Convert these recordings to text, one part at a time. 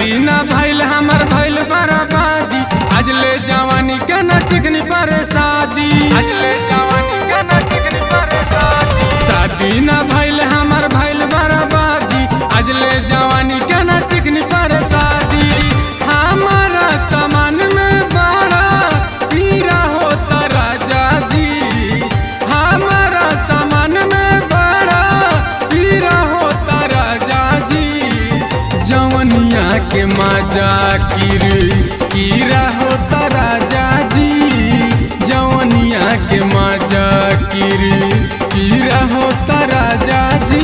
शादी ना भइल हमर भइल बर्बादी आज ले जवानी के न चिकनी पर शादी आज ले जवानी के न चिकनी पर शादी शादी ना भइल हमर भइल बर्बादी आज ले जवानी के न चिकनी पर शादी हमारा सामान में बड़ा पीरा होता राजा जी हमारा सामान में बड़ा पीरा होता राजा जी जवनिया के मजा किर कीरा होता राजा जी जवनिया के मजा किर कीरा होता राजा जी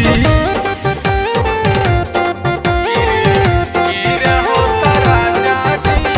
कीरा होता राजा जी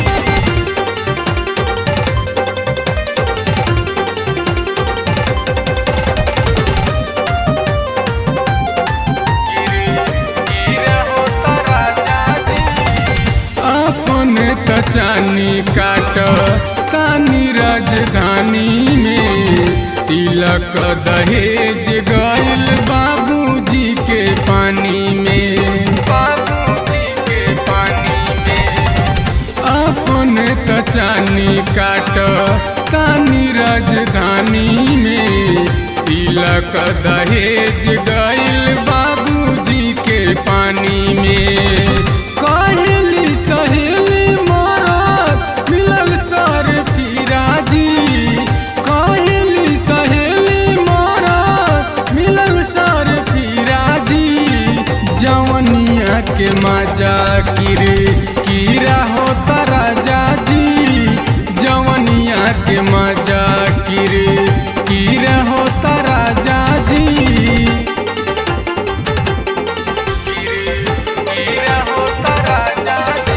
अपन तचानी काट तानी राजधानी में तिलक दहेज गइल बाबूजी के पानी में बाबूजी के पानी में अपन तचानी काट तानी राजधानी में तिलक दहेज गइल बाबूजी के पानी में कहली सहेली मोरत मिलल सर फिराजी कहली सहेली मोरत मिलल सर फिराजी जवनिया के मजा किर कीरा होता राजा जी जवनिया के मजा किर कीरा होता राजा जी कीरा होता राजा जी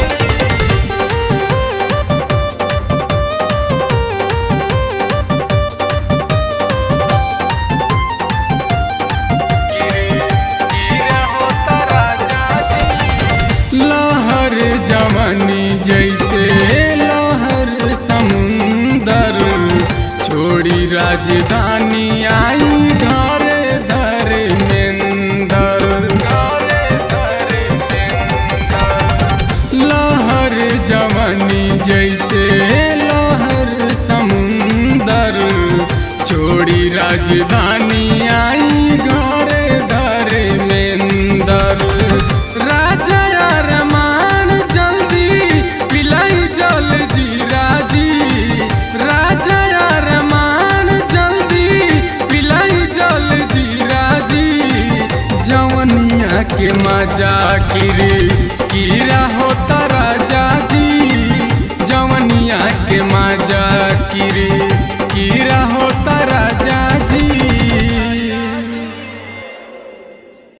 लहर जवानी जैसे लहर समुंदर छोड़ी राजधानी आई घर धर मेंदर लहर जवानी जैसे लहर समुंदर छोड़ी राजधानी आई घर धर मेंदर राजा रमान जल्दी पिलाई जल जीरा जी राजा रमान जल्दी पिलाई जल जीरा जी जवनिया के मजा किर कीरा होता राजा जी जवनिया के मजा किर